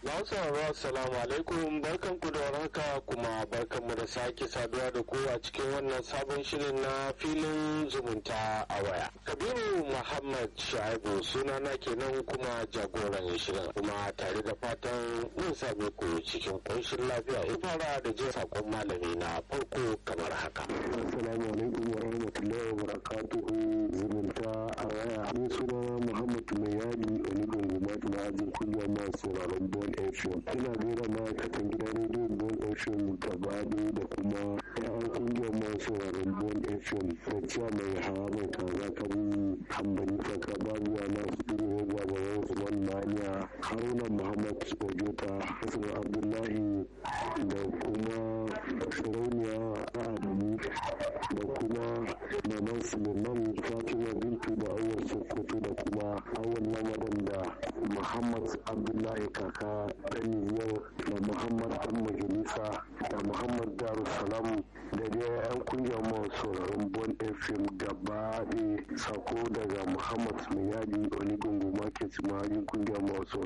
Masu sauraro assalamu alaikum barkan ku da warhaka kuma barkan mu da sake saduwa da ku a cikin wannan sabon shirin na filin zumunta a waya. Kabiru Muhammad Shaibu sunana kenan kuma jagoran shirin kuma tare da fatan mun same ku cikin ƙunshin lafiya ya fara da jin sakon malami na farko kamar haka. Assalamu alaikum wa rahmatullahi wa barakatuhu zumunta a waya. Ni sunana Muhammad Mayadi Onigun Gumatu na ajin kunya masu sauraron Bon FM. Ina gaida ma'aikatan gidan rediyon Bon FM gaba ɗaya da kuma ƴan kungiyar masu sauraron Bon FM. Da cewa mai hawa mai kaza kan hambani kaka babuwa na Suduru Hogwa Baba Usman Mania Haruna Muhammad Ojota Hassan Abdullahi da kuma Sarauniya Adamu da kuma Maman Suleiman Fatima Bintu da Awar Sokoto da kuma Awar Lamarin da Muhammad Abdullahi Kaka Daniyar da Muhammad Dan Majalisa da Muhammad Darussalam da dai 'yan kungiyar masu sauraron Bon FM gaba sako daga Muhammad Mayadi Onigungu Market Mahajin kungiyar masu